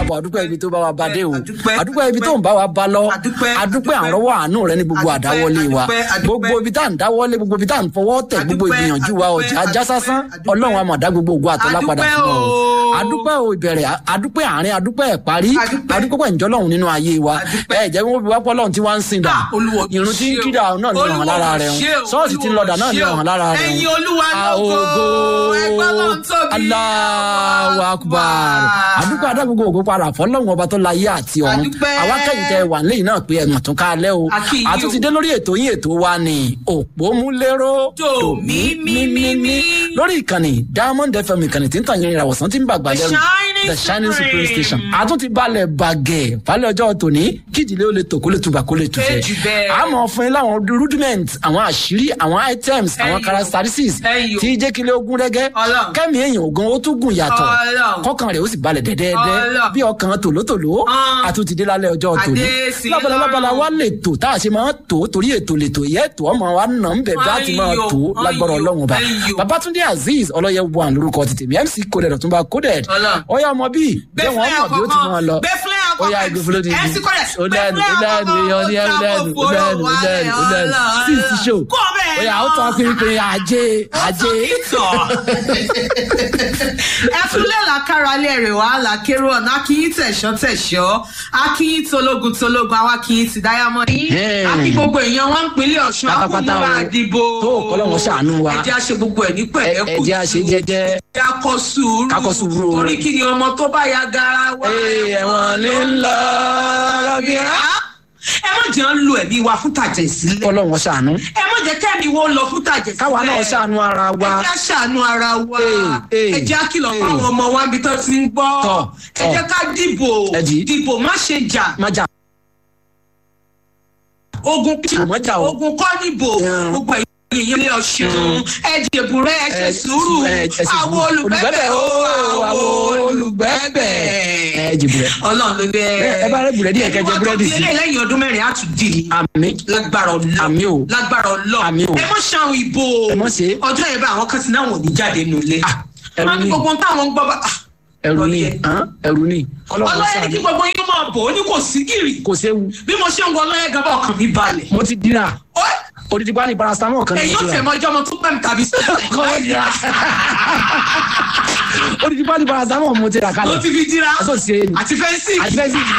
káàbọ̀ àdúpẹ́ ibi tó bá wa bá dé o Àdúpẹ́, àdúpẹ́ ibi tó ń bá wa bá lọ Àdúpẹ́, àdúpẹ́ àdúpẹ́. àrọ́wọ́ àánú rẹ ní gbogbo Àdúpẹ́, àdáwọlé wa àdúpẹ́, àdúpẹ́. gbogbo ibi tá à ń dáwọ́lé gbogbo ibi tá à ń fọwọ́ tẹ̀ gbogbo Àdúpẹ́, ìgbìyànjú wa àdúpẹ́, ọjà ajá sásán àdúpẹ́. ọlọ́run àmọ̀dá gbogbo ògo àtọ́lá padà Àdúpẹ́ fún ọ o. àdúpẹ́ o ìbẹ̀rẹ̀ àdúpẹ́ àárín àdúpẹ́ ìparí Àdúpẹ́. àdúpẹ́ pẹ̀ ǹjọ́lọ́run nínú ayé wa Àdúpẹ́. ẹ jẹ́ wọ́n fi wá pọ́lọ́run tí wọ́n ń sìn dà Ah, Olúwa ò irun tí ń ṣe o. kídà náà ní ọ̀hún lára rẹ̀ Olúwa ò ṣe o, ṣọ́ọ̀ṣì tí ń lọ́dà náà ní Olúwa ò ọ̀hún lára rẹ̀ Ẹ̀yin Olúwa lógo. Ẹgbẹ́ Ọlọ́run tóbi. Allahu Akbar àdúpẹ́ adágbogbo ògo padà fọlọ́run ọba tó láyé àti ọ̀run Àdúpẹ́. àwa kẹ́yìn tẹ wà nílẹ̀ náà pé ẹ̀mọ̀ tún ká lẹ́ o A kí yín o. àtúntí dé lórí ètò yín ètò wa ni òpómúléró Dòmímímímí. lórí ìkànnì Diamond FM ìkànnì tí ń tàn yín ìràwọ̀sán tí ń bàgbà The lẹ́rù Shining The Shining Supreme Supreme. Station àtúntí balẹ̀ bàgẹ́ falẹ̀ ọjọ́ tòní kíjìlẹ̀ ó lè tò kó lè tubà kó lè tufẹ́ Kéjì bẹ́ẹ̀. àmọ́ fún yín láwọn rudiment àwọn àṣírí àwọn items àwọn Ẹyọ. characteristics Ẹyọ. tí jẹ́ kílẹ̀ ogun rẹ́gẹ́ Ọlọ́run. kẹ́mi èèyàn ogun ó tún gùn yàtọ̀ Ọlọ́run. kọ́kàn rẹ̀ ó sì balẹ̀ dẹ́dẹ́dẹ́ Ọlọ́run. bí ọkàn tòlótòló Ah. àtúntìdé lálẹ́ ọjọ́ tòní Adé sí lábala lábala lọ́rùn. wa lè tò tá a ṣe máa tò torí ètò lè tò yẹ tó ọmọ wa nà ń bẹ̀ bá ti máa Ayò, tò lágbára ayò, ọlọ́run ba ayò. babatunde azeez ọlọ́yẹ wà lórúkọ tètè mi mc coded ọ̀túnba coded Ọlọ́run. ọyá ọmọ bíi jẹ́ wọ́n mọ̀ bí ó ti máa lọ Bẹ́fúlẹ̀ àkọ́kọ́. ọyá ìgbésílẹ̀ ti MC Coded. ó lẹ́nu ó Bẹ́fúlẹ̀ lẹ́nu èèyàn ní ẹ̀rù lẹ́nu ó lẹ́nu ó lẹ́nu ó lẹ́nu sí ti ṣó Kó bẹ́ẹ̀ ọyá ó tọ́ pínpín ajé ajé ẹtúlẹ̀ làkàrà alẹ́ rẹ̀ wá làkèrò ọ̀nà akínyìn tẹ̀sọ́ tẹ̀sọ́ akínyìn tológun tológun àwọn akínyìn ti diamond. Hey. akí gbogbo èèyàn wọn ń pinlẹ̀ ọ̀ṣun Pátápátá akúnmọ́ o. àdìbò. Tó, k'Ọlọ́run ṣàánú wa. ẹjẹ́ àṣẹ gbogbo ẹ̀ ní pẹ̀lẹ́ kù. ẹ̀jẹ̀ àṣẹ jẹ́jẹ́ ẹjẹ́ akọ sùúrù. Ká kọ sùúrù o. torí kí ni ọmọ tó bá ya gara wá. ẹ̀wọ̀n ní ńlọ lọ́gìrá. ẹ má jẹ́ ń lo ẹ̀mí wa fún tàjẹ̀ sílẹ̀. kọ́lọ́run ṣàánú ẹ má jẹ́ kẹ́mi wo lọ fún tàjẹ̀ sílẹ̀. káwa náà ṣàánú ara wa ẹ jẹ́ àṣàánú ara wa Ee, ee, ẹ jẹ́ àkìlọ̀ ee. fáwọn ọmọ wa níbi tó ti ń gbọ́ Tọ̀, ẹ jẹ́ ká dìbò Ẹ dì í. dìbò má ṣe jà má jà ogun Má jà o. ogun kọ́ níbò Mm. gbogbo ẹ̀yìn ilé ọ̀ṣun ẹ dìbò rẹ ẹ ṣe Ẹ sùúrù ẹ- ẹ ṣe sùúrù. àwọn olùgbẹ́bẹ̀ o àwọn olùgbẹ́bẹ̀ ẹ jẹ búrẹ́ ọlọ́run ló bẹ Ẹ- ẹ bá rẹ búrẹ́dì yẹn kẹ́ jẹ búrẹ́dì sí. sí. lẹ́yìn ọdún mẹ́rin á tún dì í àmì lágbára ọlọ Àmì o. lágbára ọlọ Àmì o. ẹ mọ ṣàwọn ìbò Ẹ mọ́ ṣe. ọjọ́ yẹn bá àwọn kan ti náwọn ò ní jáde nulẹ̀ Ah, ẹrù wọn ní ni. gbogbo táwọn ń gbọ́ bá ah, ẹrù ni Ọlọ́yẹ. hàn, ẹrù ni kọ́lọ́run ọlọ́yẹ ní kí ṣàánú gbogbo yín máa bò ó ní kò sí gírì kò séwu bí mo ṣe ń wọ ọlọ́yẹ gan bá ọkàn mi balẹ̀ mo ti dira Ó, odidi pa ni paracetamol kan èyí ní ò ìtura fẹ́ mọ ọjọ́ ọmọ tó pẹ́ mi tàbí kọ́ dira odidi pa ni paracetamol mo ti rà ló kalẹ̀ ti fi dira aṣọ ṣe é ni àti fẹ́ǹsì àti bẹ́ẹ̀ sì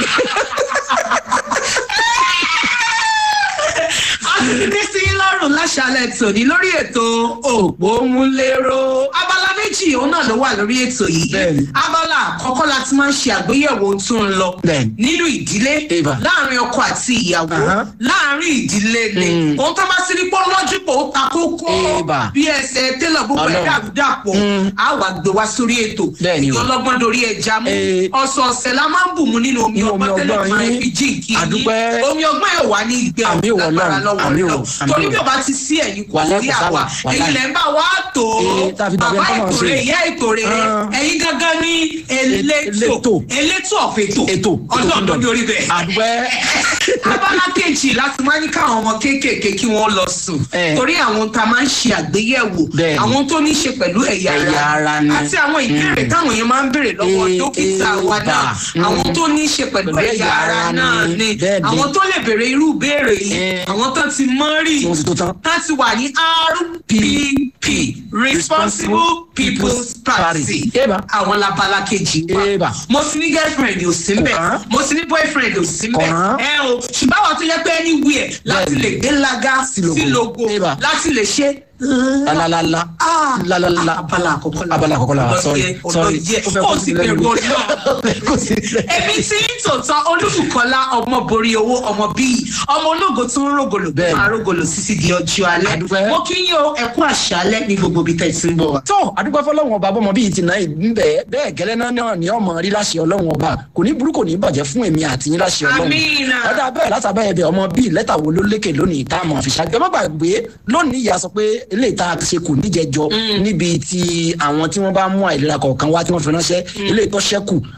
a sì ti dé sí yín lọ́rùn láṣálẹ̀ tòní lórí ètò òpómúléró abala méjì òun náà ló wà lórí ètò yìí Bẹ́ẹ̀ni. abala àkọ́kọ́ la ti máa ń ṣe àgbéyẹ̀wò ohun tó ń lọ Bẹ́ẹ̀ni. nínú ìdílé Eva. láàrin ọkọ àti ìyàwó Aha. láàrin ìdílé ni Mm. ohun tó bá sí ní pọ́ lọ́jú pé ó ta kókó Eva. bí ẹsẹ̀ tẹ́lọ̀ gbogbo ẹ̀ Ọlọ́run. dàrúdàpọ̀ Mm. á wà gbé wá sórí ètò Bẹ́ẹ̀ni o. ìyọlọ́gbọ́n dorí ẹja mú Eh. ọ̀sọ̀ọ̀sẹ̀ la máa ń bù mú nínú omi Nínú omi ọgbọ́n tẹ́lẹ̀ ọgbọ́n máa yín. fi jíǹkì yín. Àdúpẹ́. omi ọgbọ́n yóò wá ní ìgbẹ́ Àmì ò lágbára Ọlọ́run. lọ́wọ́ Àmì ò. Ọlọ́run. Àmì torí ò. bí o bá ti sí ẹ̀yìn kò Wàláì sí kò àwa sáwà. Wàláì. èyí lẹ́ ń bá wa tó Eh, tá a fi dàbí bàbá ẹni tó máa ìtòrè ṣe. ìyá ìtòrè Ah. ẹ̀yin gangan ní elétò Elétò. elétò ọ̀fẹ̀tò ètò ọlọ́run ló dórí bẹ́ẹ̀ àdúpẹ́ abala kejì láti máa ní káwọn ọmọ kéékèèké kí wọ́n lọ sùn Eh. torí àwọn tá a máa ń ṣe àgbéyẹ̀wò Bẹ́ẹ̀ni. àwọn tó ní í ṣe pẹ̀lú ẹ̀yà Ẹ̀yà ara ni. àti àwọn ìbéèrè táwọn yẹn máa ń béèrè lọ́wọ́ Eh, dókítà eh, wa náà bà. Mm. àwọn tó ní í ṣe pẹ̀lú Pẹ̀lú ẹ̀yà ara náà ni Bẹ́ẹ̀ni. àwọn tó lè béèrè irú ìbéèrè yìí Eh. àwọn tó ti mọ́ rí tí wọ́n ti tó tán. láti wà ní rpp responsible people's party Eba. àwọn labala kejì Eba. wa mo ti ní girlfriend ò sí mbẹ Kò kàn. mo ti ní boyfriend ò sí mbẹ Kò kàn. ẹ o ṣùgbọ́n àwọn tó yẹ pé anywhere láti Bẹ́ẹ̀ni. lè gbé lága sí logo. logo Eba. láti lè ṣe lalalala Ah, lalalala abala àkọ́kọ́ la abala àkọ́kọ́ la wa sorry Ọlọ́yẹ, sorry ọlọ́yẹ. ó fẹ́ ó kó sì sí lẹ́nu bẹ̀rù ọlọ́run kó sí lẹ́nu. èmi tí ń tòótọ́ olúbùkọ́lá ọmọ borí owó ọmọ bíi ọmọ ológo tó ń rògòlò Bẹ́ẹ̀ni. máa rògòlò títí di ọjọ́ alẹ́ Àdúpẹ́. mo kí yín o ẹkú àṣálẹ́ ní gbogbo ibi tẹ̀ sí ń bọ̀ wá. tó àdúgbò fọlọ́run ọba bọ́mọ bíi ti náà bẹ́ẹ̀ bẹ́ẹ̀ gẹ́lẹ́ náà náà ní ọmọ rí láṣẹ ọlọ́run ọba kò ní burú kò ní bàjẹ́ fún èmi àti yín láṣẹ ọlọ́run Àmín. ọ̀dà bẹ́ẹ̀ látàbẹ́ ẹ̀bẹ̀ ọmọ bíi lẹ́tà wo ló lékè lónìí tá a mọ̀ fi ṣàgbẹ́ má gbàgbé lónìí ìyá sọ pé eléyìí tá a ṣe kù níjẹjọ níbi tí àwọn tí wọ́n bá mú àìlera kọ̀ọ̀kan wá tí wọ́n fi ránṣẹ́ eléyìí tó ṣẹ́kù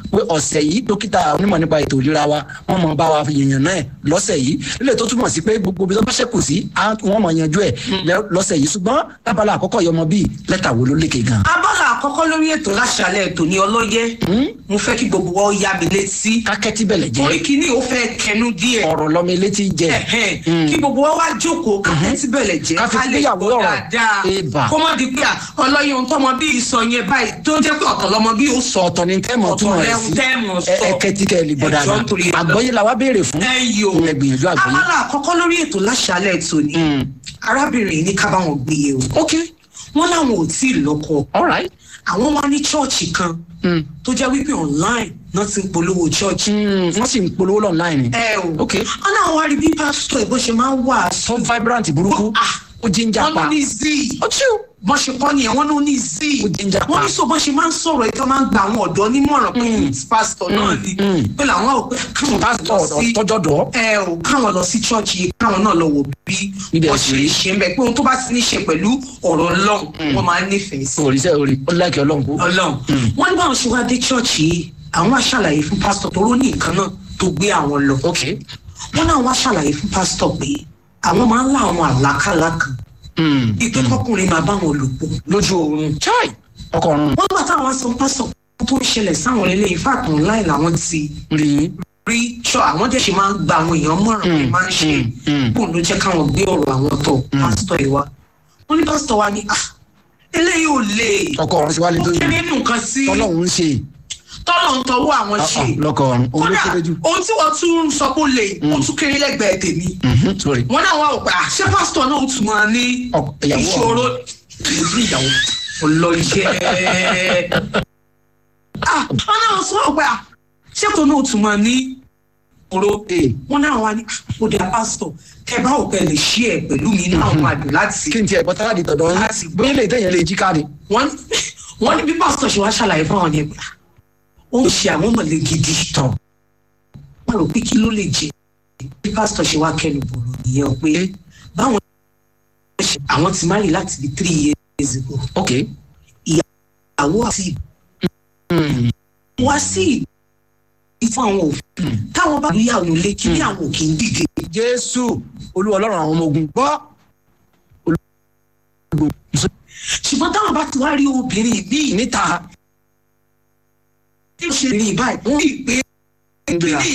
pé ọ̀sẹ̀ yìí dókítà onímọ̀ nípa ètò ìlera wa wọ́n mọ̀ bá wa yànnà náà lọ́sẹ̀ yìí lílẹ̀ tó túmọ̀ sí pé gbogbo bí wọ́n bá ṣẹ̀kù sí á- wọ́n mọ̀ yanjú ẹ̀ lẹ́- lọ́sẹ̀ yìí ṣùgbọ́n lábala àkọ́kọ́ yọmọ bíi lẹ́tà wo ló lékè gan. abala àkọ́kọ́ lórí ètò láṣálẹ̀ ètò ní ọlọ́yẹ mo fẹ́ kí gbogbo wa ó yá mi létí kákẹ́tì bẹ̀lẹ̀ torí jẹ́ kíní ó fẹ́ kẹnu díẹ̀ ọ̀rọ̀ lọ́mọ elétí jẹ́ Ẹ̀hẹ́n. kí gbogbo wa wá jókòó ká tẹ́tí bẹ̀lẹ̀ jẹ́ Ká fi ká lè gbéyàwó gbọ́ ọ̀rọ̀. dáadáa Ébà. kó má di pé à, ọlọ́yin ohun tọ́mọ bíi sọ yẹn báyìí tó jẹ́ pé ọ̀tọ̀ lọ́mọ bíi ó sọ sọ ọ̀tọ̀ ni tẹ́mọ̀ túmọ̀ rẹ̀ sí ọ̀tọ̀ lẹ́hun tẹ́mọ̀ sọ. ẹ kẹ́tì kẹ́ ẹ lè gbọ́ Ẹ̀jọ̀ dáadáa nítorí Ọlọ́run. àgbọ́yé la wá béèrè fún ẹ yìí o ẹ gbìyànjú àgbọ́yé. abala àkọ́kọ́ lórí ètò láṣálẹ̀ ètò ni Mm. arábìnrin yìí ní ká bá wọn gbé e o ok wọ́n láwọn ò tí ì lọ́kọ all right. àwọn wá ní chọ́ọ̀chì kan Mm. tó jẹ́ wípé online náà ti ń polówó chọ́ọ̀chì Mm, wọ́n sì ń polówó online ni. ẹ o ok wọ́n náà wá rí bí pásítọ̀ ìbọn ṣe máa ń wà so vibrant burúkú Ah. ó jíjà wọ́n pa ló ní z ó tíú. bọ́n ṣe kọ́ nìyẹn wọ́n ló ní z Ó jíjà pa. wọ́n ní sọ bọ́n ṣe máa ń sọ̀rọ̀ ẹ̀ tó máa ń gba àwọn ọ̀dọ́ nímọ̀ràn pé youth pastor náà ni mm. pé làwọn ò pé káwọn pásítọ̀ lọ sí tọ́jọ́ dọ̀ ẹ ò káwọn lọ sí chọ́ọ̀chì yìí káwọn náà lọ wò bí Níbi wọ́n ẹ̀sìn ṣe rí. ṣe ń bẹ pé ohun tó bá ti ní ṣe pẹ̀lú ọ̀rọ̀ ọlọ́run wọ́n máa ń nífẹ̀ẹ́ sí òrìṣẹ́ orí ó láìkẹ́ ọlọ́run kú. ọlọ́run wọ́n ní báwọn ṣe wá dé chọ́ọ̀chì yìí àwọn á ṣàlàyé fún pásítọ̀ tó ró ní nǹkan náà tó gbé àwọn lọ ok wọ́n náà wá ṣàlàyé fún pásítọ̀ pé àwọn máa ń lá àwọn àlákàlà kan Mm. ìpè kọkùnrin máa bá wọn lò pọ̀ lójú oorun chai ọkọ ọrùn wọ́n gbà táwọn sọ pásítọ̀ tó ń ṣẹlẹ̀ sáwọn ilé ìfàkùn láì làwọn ti rí i. rí ṣọ àwọn dẹ̀ ṣe máa ń gba àwọn èèyàn mọ̀ràn pé máa ń ṣe mm, mm. kó ló jẹ́ káwọn gbé ọ̀rọ̀ àwọn tọ̀ pásítọ̀ yìí wá wọ́n ní pásítọ̀ wa ní "Ah, eléyìí ò lè ọkọ ọrùn sí wálé ó tó kéré yìí nù nǹkan sí tọ́lọ́hún ń ṣe tọ́lọ̀ ń tọwọ́ àwọn ṣe lọkọ ọrùn òun ló kódà kéré jù. ohun tí wọ́n tún ń sọ pé ó lè ó tún kéré lẹ́gbẹ̀ẹ́ tèmi Mhm, sorry. wọ́n náà wà ó pé àṣẹ pásítọ̀ náà ó tún máa ní Ọkọ- ìyàwó ìṣòro ìlú ìyàwó ọlọ́yẹ. Ah, wọ́n náà sọ pé àṣẹ tó náà ó tún máa ní ìṣòro Ee, wọ́n náà wà ní ó dé pásítọ̀ tẹ bá òpẹ lè ṣí ẹ pẹ̀lú mi náà wà dùn láti kí n tiẹ̀ bọ́ táàdì tọ̀dọ̀ yín Láti gbọ́. bóyá lè tẹ̀yẹ̀ lè jí káàdì. wọ́n wọ́n ní bí pásítọ̀ ṣe wá ṣàlàyé fún àwọn yẹn pé ah, ó ń ṣe àwọn mọ̀lẹ́ gidi tọ̀ wọ́n rò pé kí ló lè jẹ bí pásítọ̀ ṣe wá kẹnu bọ̀rọ̀ nìyẹn pé báwọn ṣe àwọn ti máa rí láti bí three years ago ok. ìyàwó àti wá sí ìdí fún àwọn òfin táwọn bá lóyàwó lé kí ní àwọn òkè ń dìde jésù olúwa ọlọ́run àwọn ọmọ ogun gbọ́. ṣùgbọ́n táwọn bá ti wá rí obìnrin míì níta tí ó ṣe rí báyìí wọ́n rí i pé ń gbéra.